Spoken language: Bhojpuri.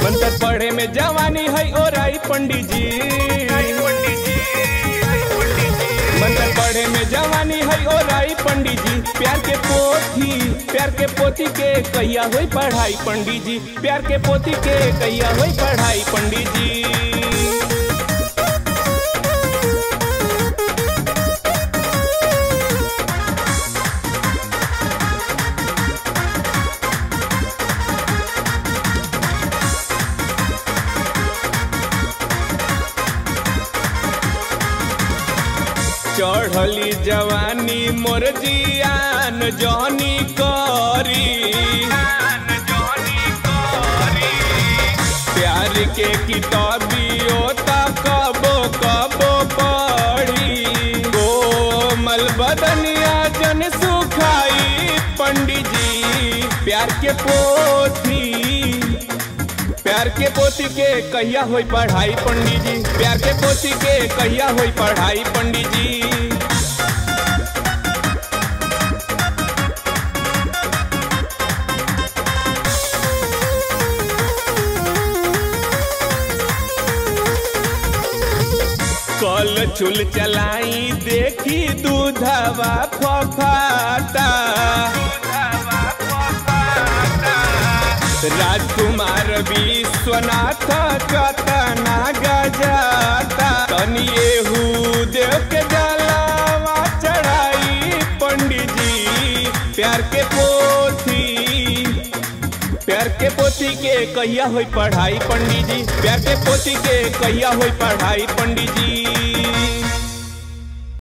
मंत्र पढ़े में जवानी है ओराई पंडित जी मंत्र पढ़े में जवानी है ओराई पंडित जी प्यार के पोथी प्यार के पोथी के कहिया होई पढ़ाई पंडित जी प्यार के पोथी के कहिया होई पढ़ाई पंडित जी चढ़ली जवानी मोर जियान जहनी करी प्यार के किताबियो ता कबो कबो पढ़ी कोमल बदनिया जन सुखाई पंडित जी प्यार के पोथी प्यार के पोती के कहिया होई पढ़ाई पंडित जी प्यार के पोती के कहिया होई पढ़ाई पंडित जी कल चुल चलाई देखी दूधवा फफाता राजकुमार विश्वनाथ कतना गजाता तनिएहू देव के जलावा चढ़ाई पंडित जी प्यार के पोथी प्यार के पोथी के कहिया होई पढ़ाई पंडित जी प्यार के पोथी के कहिया होई पढ़ाई पंडित जी